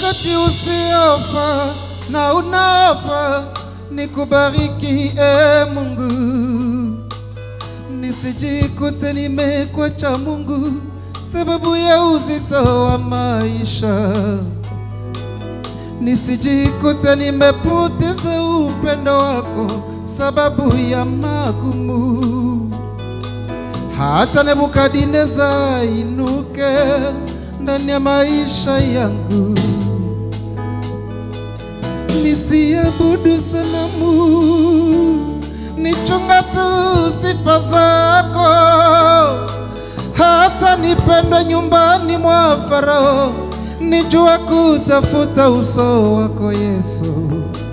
wakati usiofaa na unaofaa, nikubariki e Mungu, nisijikute nimekwacha Mungu sababu ya uzito wa maisha, nisijikute nimepoteza upendo wako sababu ya magumu. Hata Nebukadineza inuke ndani ya maisha yangu, nisiabudu sanamu, nichunga tu sifa zako hata nipendwe nyumbani mwa Farao, nijua kutafuta uso wako Yesu.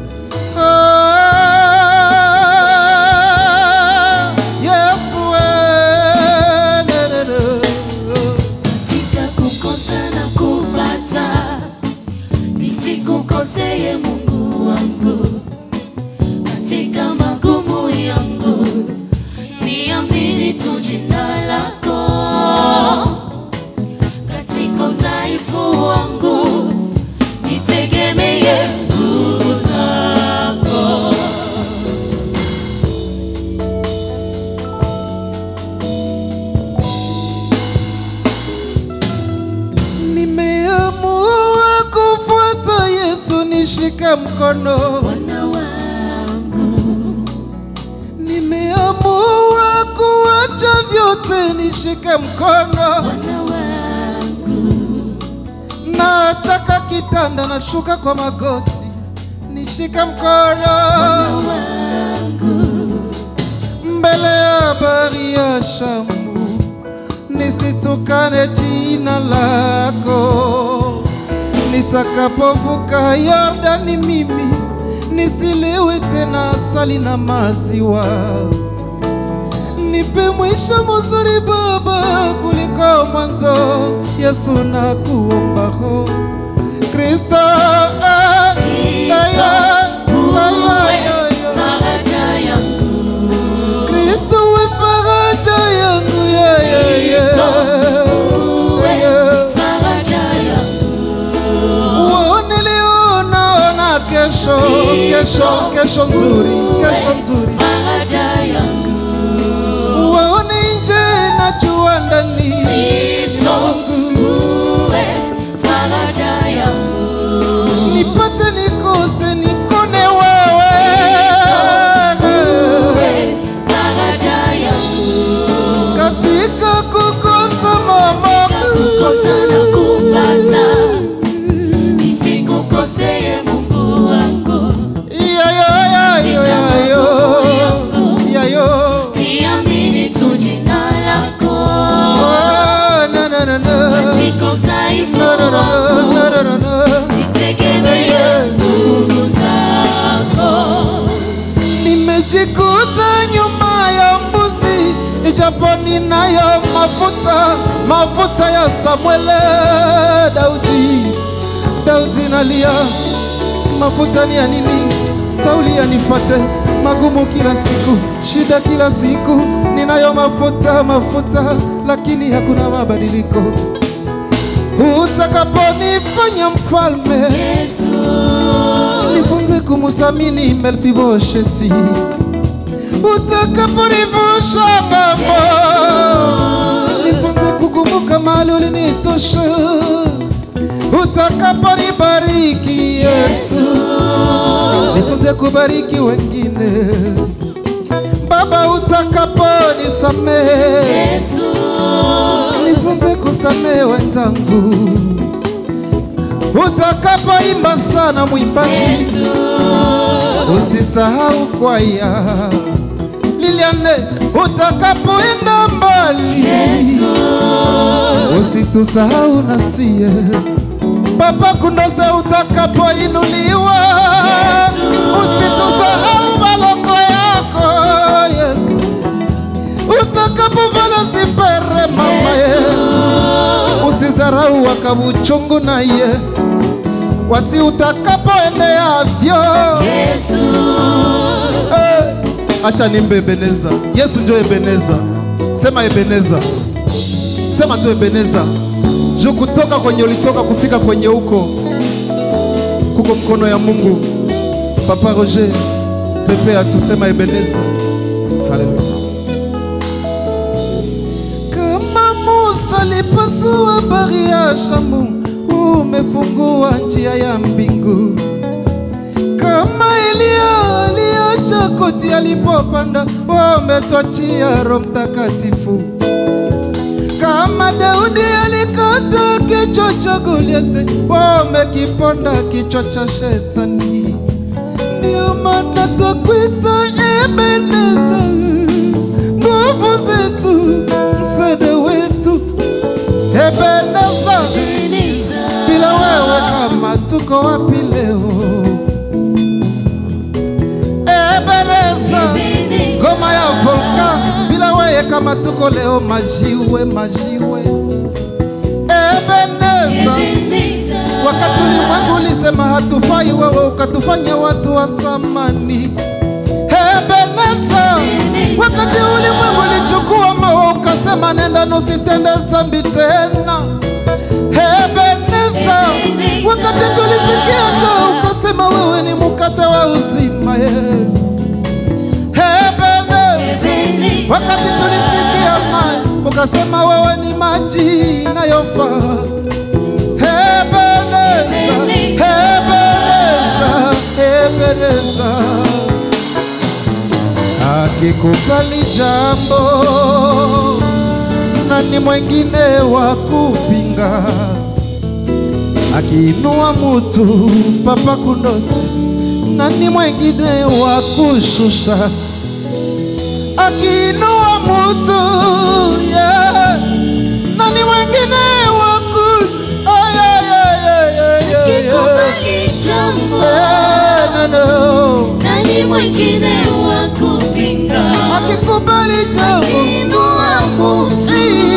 Ah, Yesu we, ne, ne, ne. katika kukosa na kupata, nisikukoseye Mungu wangu, katika magumu yangu, niamini tu jina lako, katika udhaifu wangu, nitegemeye nguvu zako. Nimeamua kufuata Yesu, nishike mkono. Bwana wangu, Nimeamua kuacha vyote, nishike mkono. Bwana wangu, Nachaka kitanda, nashuka kwa magoti, nishike mkono. Bwana wangu, mbele ya bahari ya Shamu, nisitukane jina lako. Nitakapovuka Yordani, mimi nisiliwe tena asali na maziwa. Nipe mwisho mzuri Baba kuliko mwanzo. Yesu nakuomba ho Kristo, ah, ah, ah, ah, ah, ah. faraja yangu, Kristo we faraja yangu yeah, yeah, yeah. Yeah. faraja yangu, Uone leo naona kesho, kesho, kesho nzuri, kesho nzuri. faraja yangu, Uone nje na jua ndani. Kristo, Mungu, uwe faraja yangu, nipate nikose nikone wewe. uwe faraja yangu, Katika kukosa mama. kukosa na kupata, nisikukoseye Mungu wangu, Yeah, yeah, yeah, yeah, yeah. Yeah, yeah. niamini tu jina lako. Ah, na, na, na, na. Katika udhaifu Na, na, na, wangu, na, na, na, na. nitegemee nguvu zako. Nimejikuta nyuma ya mbuzi, ijapo ninayo mafuta, mafuta ya Samuele. Daudi, Daudi nalia, mafuta ni ya nini? Sauli yanipate magumu kila siku, shida kila siku, ninayo mafuta, mafuta, lakini hakuna mabadiliko. Utakaponifanya mfalme Yesu, nifunze kumusamini Melfibosheti, utakaponivusha ng'ambo, nifunze kukumbuka mahali ulinitosha, utakaponibariki Yesu, nifunze kubariki wengine Baba, utakaponisamehe, Yesu, nifunze kusamehe wenzangu, utakapoimba sana mwimbaji Yesu, Usisahau kwaya Liliane, utakapoenda mbali Yesu, usitusahau nasie Papa Kundoze, utakapoinuliwa usitusahau maloko yako Yesu, utakapovala sipere mama ye usizarau wakabuchungu naye wasi utakapoendeavyo Yesu, Eh, acha nimbe Ebeneza. Yesu ndio Ebeneza. Sema Ebeneza, sema tu Ebeneza. Juu kutoka kwenye ulitoka kufika kwenye huko kuko mkono ya Mungu. Papa Roger, pepe atusema Ebeneza. Haleluya. Kama Musa alipasua bahari ya Shamu, umefungua njia ya mbingu. Kama Elia aliacha koti alipopanda, umetwachia Roho Mtakatifu. Kama Daudi alikata kichwa cha Goliathi, wamekiponda kichwa cha shetani. Ndio maana twakuita Ebeneza, nguvu zetu, msaada wetu. Ebeneza, bila wewe kama tuko wapi leo? Ebeneza, ngoma ya volka, bila wewe kama tuko leo majiwe, majiwe. Ebeneza, wakati ulimwengu ulisema hatufai, wewe ukatufanya watu wa samani. Ebeneza, wakati ulimwengu ulichukua mawe ukasema nenda nusitende zambi tena. Ebeneza, wakati tulisikia njaa ukasema wewe ni mkate wa uzima. eh. Ebeneza, wakati tulisikia maji ukasema wewe ni maji inayofaa. Ebeneza, Ebeneza, Ebeneza. Akikubali jambo, nani mwengine wa kupinga? Akiinua mutu papa kundosi, nani mwengine wa kushusha? Akiinua mutu yeah. nani mwengine wa ku ay, ay, ay, ay, ay, ay, ay. Eh, no, no. Nani mwingine wa kupinga? Akikubali jambo Inua Mungu.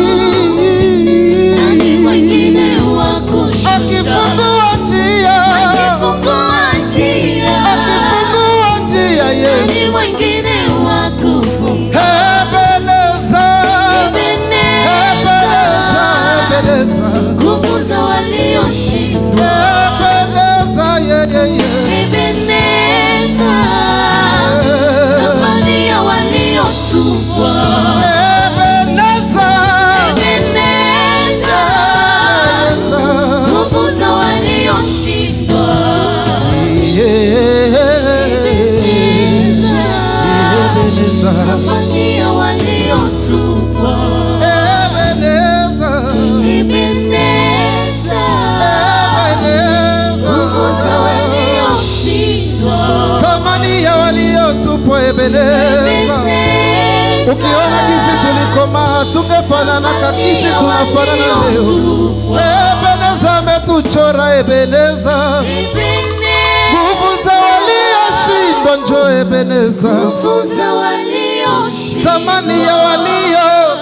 Nani mwingine wa kushusha? akifungua njia Akifungua njia. akifungua njia Yesu Nani mwingine wa kufunga? Ebeneza Ebeneza Ebeneza Nguvu za walioshindwa. Ebeneza yeah, yeah, yeah. Ebeneza. Thamani ya waliotupwa. Ebeneza Ebeneza. Ebeneza Nguvu za walioshindwa. Ebeneza Thamani ya waliotupwa. Ebeneza Ebeneza. Nguvu za walioshindwa. Thamani ya waliotupwa Ebeneza Ukiona kisi tulikoma tungefanana kakisi tunafanana leo. Ebeneza ametuchora Ebeneza, nguvu za walioshindwa njo Ebeneza, Nguvu za walioshindwa. thamani ya walio